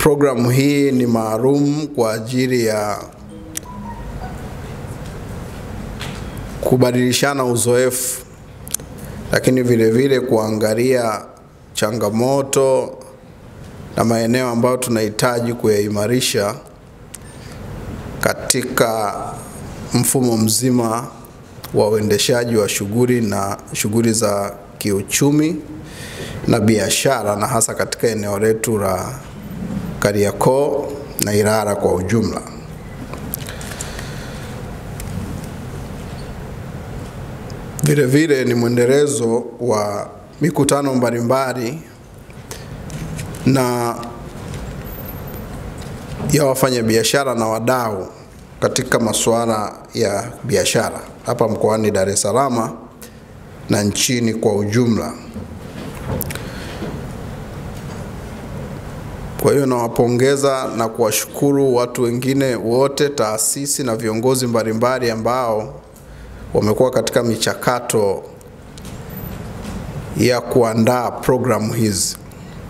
Programu hii ni maalum kwa ajili ya kubadilishana uzoefu, lakini vile vile kuangalia changamoto na maeneo ambayo tunahitaji kuyaimarisha katika mfumo mzima wa uendeshaji wa shughuli na shughuli za kiuchumi na biashara na hasa katika eneo letu la Kariakoo na Ilala kwa ujumla. Vile vile ni mwendelezo wa mikutano mbalimbali na ya wafanyabiashara na wadau katika masuala ya biashara hapa mkoani Dar es Salaam na nchini kwa ujumla. Kwa hiyo nawapongeza na kuwashukuru watu wengine wote, taasisi na viongozi mbalimbali ambao wamekuwa katika michakato ya kuandaa programu hizi.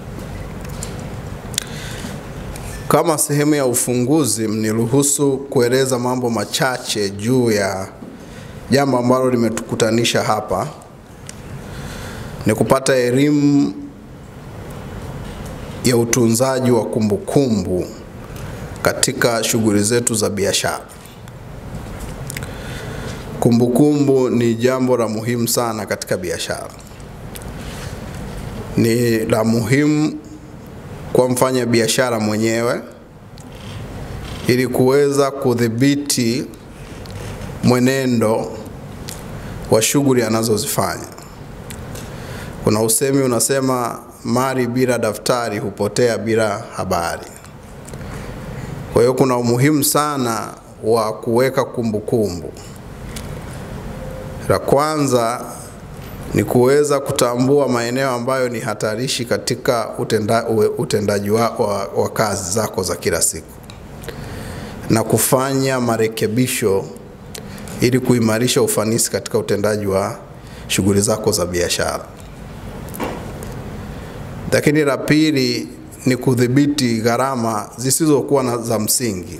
Kama sehemu ya ufunguzi, mniruhusu kueleza mambo machache juu ya jambo ambalo limetukutanisha hapa, ni kupata elimu ya utunzaji wa kumbukumbu katika shughuli zetu za biashara. Kumbukumbu ni jambo la muhimu sana katika biashara. Ni la muhimu kwa mfanya biashara mwenyewe ili kuweza kudhibiti mwenendo wa shughuli anazozifanya. Kuna usemi unasema mali bila daftari hupotea bila habari. Kwa hiyo kuna umuhimu sana wa kuweka kumbukumbu. La kwanza ni kuweza kutambua maeneo ambayo ni hatarishi katika utenda, utendaji wa, wa, wa kazi zako za kila siku na kufanya marekebisho ili kuimarisha ufanisi katika utendaji wa shughuli zako za biashara. Lakini la pili ni kudhibiti gharama zisizokuwa na za msingi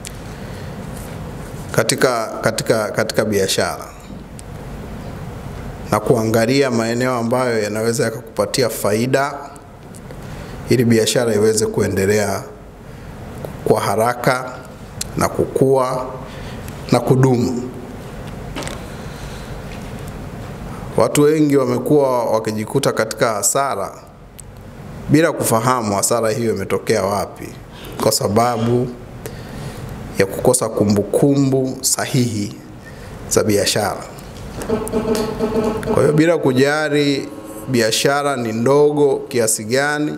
katika, katika, katika biashara na kuangalia maeneo ambayo yanaweza yakakupatia faida ili biashara iweze kuendelea kwa haraka na kukua na kudumu. Watu wengi wamekuwa wakijikuta katika hasara bila kufahamu hasara hiyo imetokea wapi, kwa sababu ya kukosa kumbukumbu sahihi za biashara. Kwa hiyo bila kujali biashara ni ndogo kiasi gani,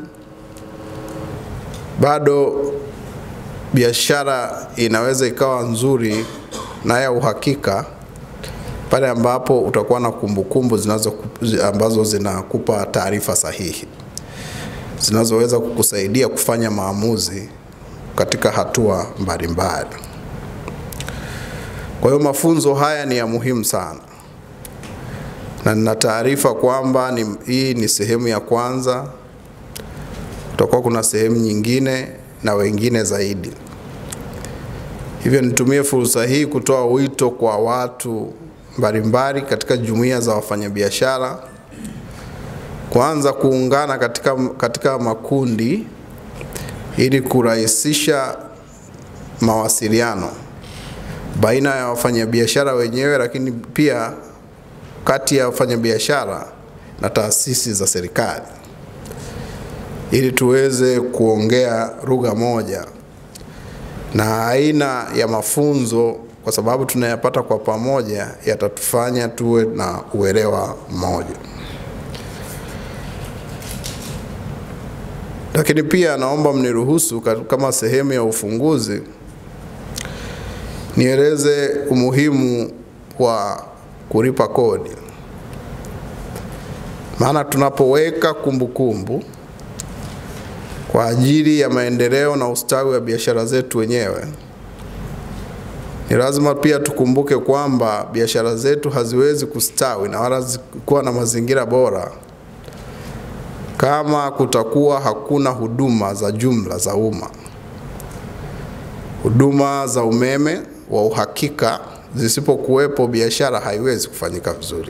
bado biashara inaweza ikawa nzuri na ya uhakika pale ambapo utakuwa na kumbukumbu zinazo ambazo zinakupa taarifa sahihi zinazoweza kukusaidia kufanya maamuzi katika hatua mbalimbali. Kwa hiyo mafunzo haya ni ya muhimu sana, na nina taarifa kwamba ni, hii ni sehemu ya kwanza, kutakuwa kuna sehemu nyingine na wengine zaidi. Hivyo nitumie fursa hii kutoa wito kwa watu mbalimbali katika jumuiya za wafanyabiashara kuanza kuungana katika, katika makundi ili kurahisisha mawasiliano baina ya wafanyabiashara wenyewe, lakini pia kati ya wafanyabiashara na taasisi za serikali ili tuweze kuongea lugha moja na aina ya mafunzo, kwa sababu tunayapata kwa pamoja, yatatufanya tuwe na uelewa mmoja. Lakini pia naomba mniruhusu kama sehemu ya ufunguzi nieleze umuhimu wa kulipa kodi, maana tunapoweka kumbukumbu kwa ajili ya maendeleo na ustawi wa biashara zetu wenyewe, ni lazima pia tukumbuke kwamba biashara zetu haziwezi kustawi na wala kuwa na mazingira bora kama kutakuwa hakuna huduma za jumla za umma, huduma za umeme wa uhakika zisipokuwepo, biashara haiwezi kufanyika vizuri.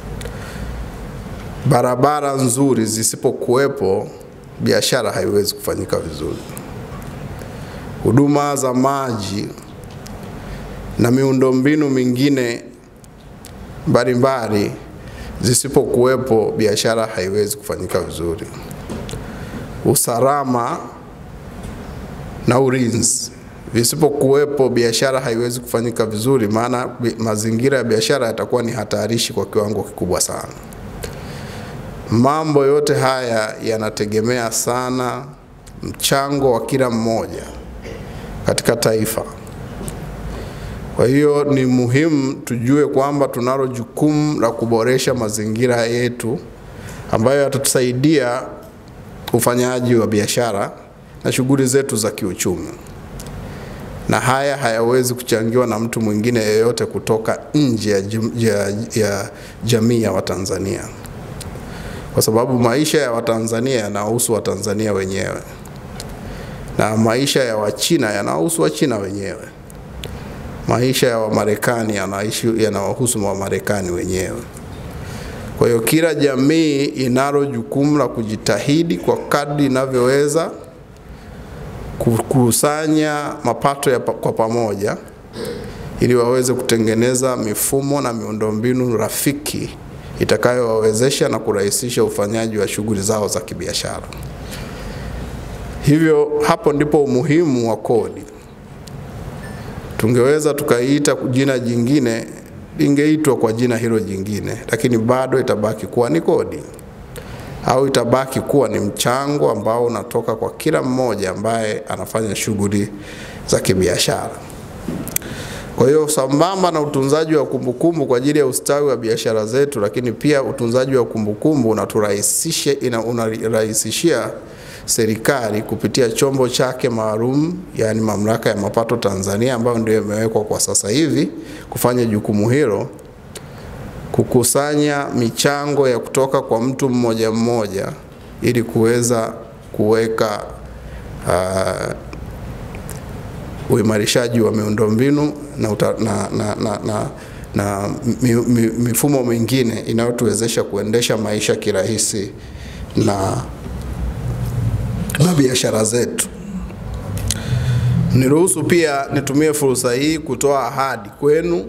Barabara nzuri zisipokuwepo, biashara haiwezi kufanyika vizuri. Huduma za maji na miundombinu mingine mbalimbali zisipokuwepo, biashara haiwezi kufanyika vizuri. Usalama na ulinzi visipokuwepo, biashara haiwezi kufanyika vizuri, maana mazingira ya biashara yatakuwa ni hatarishi kwa kiwango kikubwa sana. Mambo yote haya yanategemea sana mchango wa kila mmoja katika taifa. Kwa hiyo ni muhimu tujue kwamba tunalo jukumu la kuboresha mazingira yetu ambayo yatatusaidia ufanyaji wa biashara na shughuli zetu za kiuchumi, na haya hayawezi kuchangiwa na mtu mwingine yeyote kutoka nje ya, ya, ya jamii ya Watanzania, kwa sababu maisha ya Watanzania yanahusu Watanzania wenyewe na maisha ya Wachina yanahusu Wachina wenyewe maisha ya Wamarekani yanawahusu Wamarekani wenyewe. Kwa hiyo kila jamii inalo jukumu la kujitahidi kwa kadri inavyoweza kukusanya mapato ya pa, kwa pamoja ili waweze kutengeneza mifumo na miundombinu rafiki itakayowawezesha na kurahisisha ufanyaji wa shughuli zao za kibiashara. Hivyo hapo ndipo umuhimu wa kodi. Tungeweza tukaiita jina jingine, lingeitwa kwa jina hilo jingine, lakini bado itabaki kuwa ni kodi au itabaki kuwa ni mchango ambao unatoka kwa kila mmoja ambaye anafanya shughuli za kibiashara. Kwa hiyo sambamba na utunzaji wa kumbukumbu kwa ajili ya ustawi wa biashara zetu, lakini pia utunzaji wa kumbukumbu unaturahisishia unarahisishia serikali kupitia chombo chake maalum, yani Mamlaka ya Mapato Tanzania, ambayo ndio imewekwa kwa sasa hivi kufanya jukumu hilo, kukusanya michango ya kutoka kwa mtu mmoja mmoja ili kuweza kuweka uh, uimarishaji wa miundombinu na, uta, na, na, na, na, na mi, mi, mifumo mingine inayotuwezesha kuendesha maisha kirahisi na na biashara zetu. Niruhusu pia nitumie fursa hii kutoa ahadi kwenu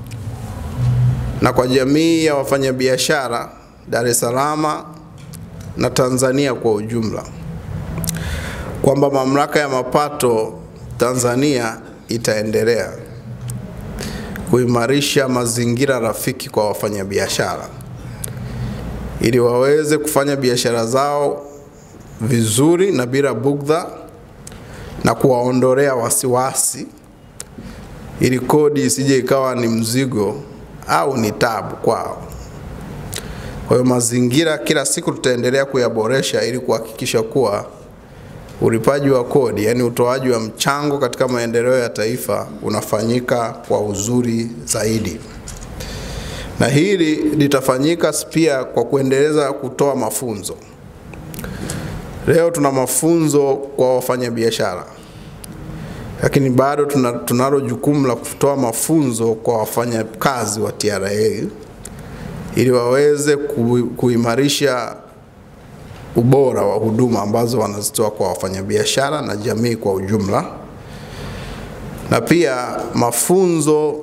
na kwa jamii ya wafanyabiashara Dar es Salaam na Tanzania kwa ujumla kwamba Mamlaka ya Mapato Tanzania itaendelea kuimarisha mazingira rafiki kwa wafanyabiashara ili waweze kufanya biashara zao vizuri na bila bugdha na kuwaondolea wasiwasi ili kodi isije ikawa ni mzigo au ni tabu kwao. Kwa hiyo mazingira kila siku tutaendelea kuyaboresha ili kuhakikisha kuwa ulipaji wa kodi, yani utoaji wa mchango katika maendeleo ya taifa unafanyika kwa uzuri zaidi, na hili litafanyika pia kwa kuendeleza kutoa mafunzo. Leo tuna mafunzo kwa wafanyabiashara, lakini bado tuna, tunalo jukumu la kutoa mafunzo kwa wafanyakazi wa TRA ili waweze ku, kuimarisha ubora wa huduma ambazo wanazitoa kwa wafanyabiashara na jamii kwa ujumla, na pia mafunzo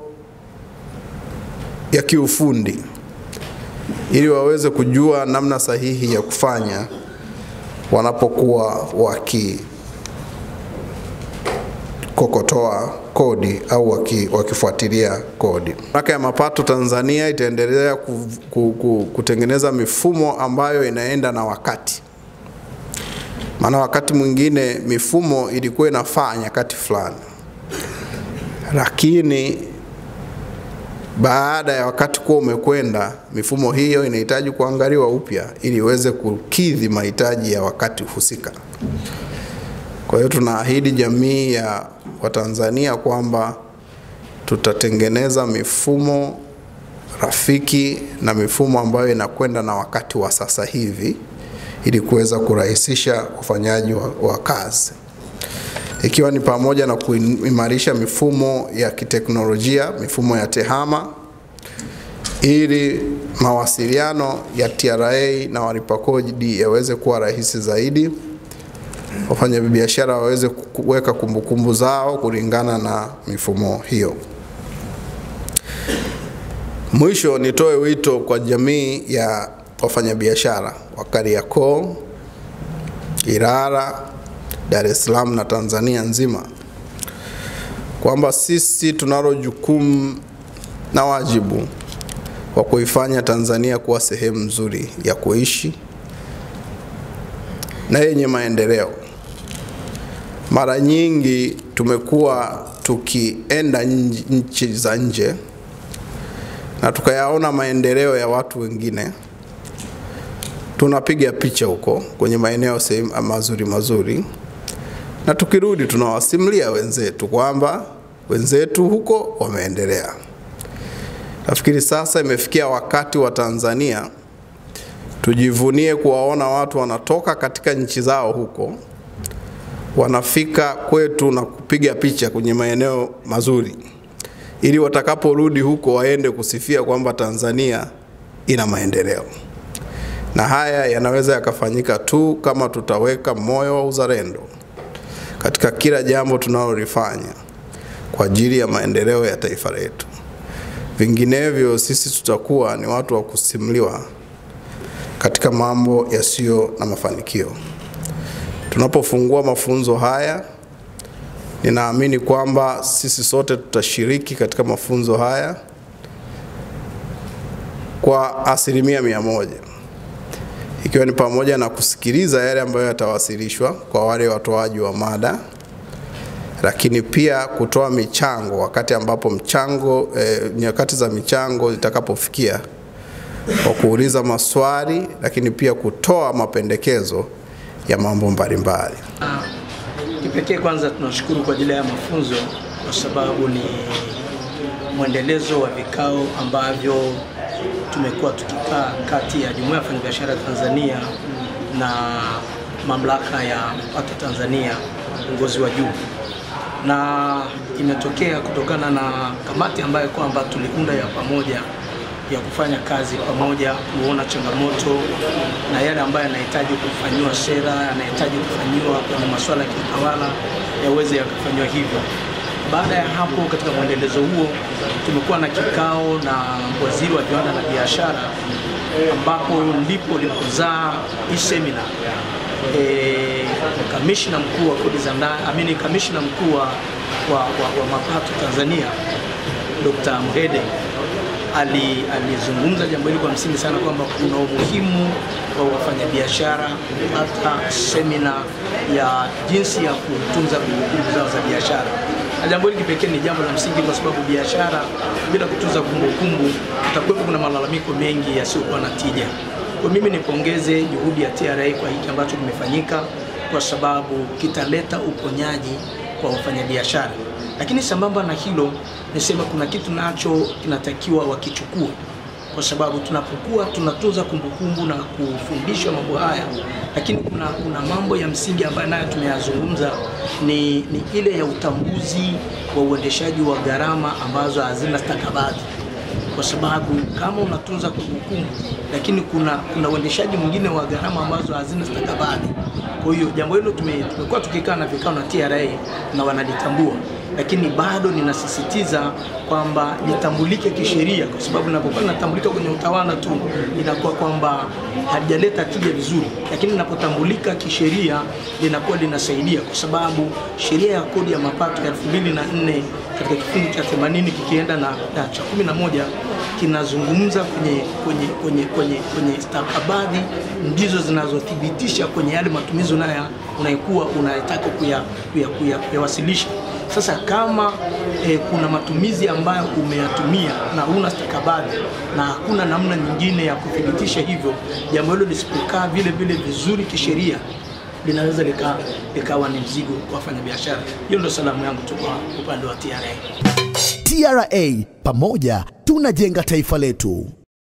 ya kiufundi ili waweze kujua namna sahihi ya kufanya wanapokuwa wakikokotoa kodi au waki, wakifuatilia kodi. Mamlaka ya Mapato Tanzania itaendelea ku, ku, ku, kutengeneza mifumo ambayo inaenda na wakati, maana wakati mwingine mifumo ilikuwa inafaa nyakati fulani, lakini baada ya wakati kuwa umekwenda, mifumo hiyo inahitaji kuangaliwa upya ili iweze kukidhi mahitaji ya wakati husika. Kwa hiyo tunaahidi jamii ya Watanzania kwamba tutatengeneza mifumo rafiki na mifumo ambayo inakwenda na wakati wa sasa hivi ili kuweza kurahisisha ufanyaji wa, wa kazi ikiwa ni pamoja na kuimarisha mifumo ya kiteknolojia, mifumo ya tehama ili mawasiliano ya TRA na walipa kodi yaweze kuwa rahisi zaidi, wafanyabiashara waweze kuweka kumbukumbu zao kulingana na mifumo hiyo. Mwisho, nitoe wito kwa jamii ya wafanyabiashara wa Kariakoo, Ilala, Dar es Salaam na Tanzania nzima kwamba sisi tunalo jukumu na wajibu wa kuifanya Tanzania kuwa sehemu nzuri ya kuishi na yenye maendeleo. Mara nyingi tumekuwa tukienda nchi za nje na tukayaona maendeleo ya watu wengine, tunapiga picha huko kwenye maeneo sehemu mazuri mazuri, na tukirudi tunawasimulia wenzetu kwamba wenzetu huko wameendelea. Nafikiri sasa imefikia wakati wa Tanzania tujivunie kuwaona watu wanatoka katika nchi zao huko wanafika kwetu na kupiga picha kwenye maeneo mazuri, ili watakaporudi huko waende kusifia kwamba Tanzania ina maendeleo. Na haya yanaweza yakafanyika tu kama tutaweka moyo wa uzalendo katika kila jambo tunalolifanya kwa ajili ya maendeleo ya taifa letu. Vinginevyo sisi tutakuwa ni watu wa kusimuliwa katika mambo yasiyo na mafanikio. Tunapofungua mafunzo haya, ninaamini kwamba sisi sote tutashiriki katika mafunzo haya kwa asilimia mia moja ikiwa ni pamoja na kusikiliza yale ambayo yatawasilishwa kwa wale watoaji wa mada, lakini pia kutoa michango wakati ambapo mchango eh, nyakati za michango zitakapofikia kwa kuuliza maswali, lakini pia kutoa mapendekezo ya mambo mbalimbali. Kipekee kwanza tunashukuru kwa ajili ya mafunzo kwa sababu ni mwendelezo wa vikao ambavyo tumekuwa tukikaa kati ya Jumuiya ya Wafanyabiashara Tanzania na Mamlaka ya Mapato Tanzania, uongozi wa juu, na imetokea kutokana na kamati ambayo kwamba tuliunda ya pamoja ya kufanya kazi pamoja, kuona changamoto na yale ambayo yanahitaji kufanyiwa sera, yanahitaji kufanyiwa kwenye masuala ya kiutawala yaweze yakafanyiwa hivyo. Baada ya hapo, katika mwendelezo huo, tumekuwa na kikao na waziri wa viwanda na biashara, ambapo ndipo lipozaa hii semina e, kamishna mkuu wa kodi za ndani, amini kamishna mkuu wa, wa, wa, wa mapato Tanzania Dr. Mhede alizungumza ali jambo hili kwa msingi sana kwamba kuna umuhimu wa wafanyabiashara kupata semina ya jinsi ya kutunza kumbukumbu zao za biashara. Na jambo hili kipekee ni jambo la msingi kwa sababu biashara bila kutunza kumbukumbu, utakuwepo kuna malalamiko mengi yasiyokuwa na tija. Kwa mimi nipongeze juhudi ya TRA kwa hiki ambacho kimefanyika, kwa sababu kitaleta uponyaji kwa wafanyabiashara lakini sambamba na hilo nisema kuna kitu nacho kinatakiwa wakichukua, kwa sababu tunapokuwa tunatunza kumbukumbu na kufundishwa mambo haya, lakini kuna, kuna mambo ya msingi ambayo nayo tumeyazungumza ni, ni ile ya utambuzi wa uendeshaji wa gharama ambazo hazina stakabadhi kwa sababu kama unatunza kumbukumbu lakini kuna kuna uendeshaji mwingine wa gharama ambazo hazina stakabadhi. Kwa hiyo jambo hilo tumekuwa tukikaa na vikao na TRA na wanalitambua, lakini bado ninasisitiza kwamba litambulike kisheria, kwa sababu linapokuwa linatambulika kwenye utawala tu inakuwa kwamba halijaleta tija vizuri, lakini linapotambulika kisheria linakuwa linasaidia, kwa sababu sheria ya kodi ya mapato ya 2004 katika kifungu cha 80 kikienda na, na cha 11 kinazungumza kwenye, kwenye, kwenye, kwenye, kwenye stakabadhi ndizo zinazothibitisha kwenye yale matumizi unaya unaikuwa unayetaka kuyawasilisha kuya, kuya, kuya sasa kama eh, kuna matumizi ambayo umeyatumia na una stakabadhi na hakuna namna nyingine ya kuthibitisha hivyo, jambo hilo lisipokaa vile vile vizuri kisheria linaweza likawa lika ni mzigo kwa wafanyabiashara. Hiyo ndio salamu yangu tu kwa upande wa TRA. TRA, pamoja tunajenga taifa letu.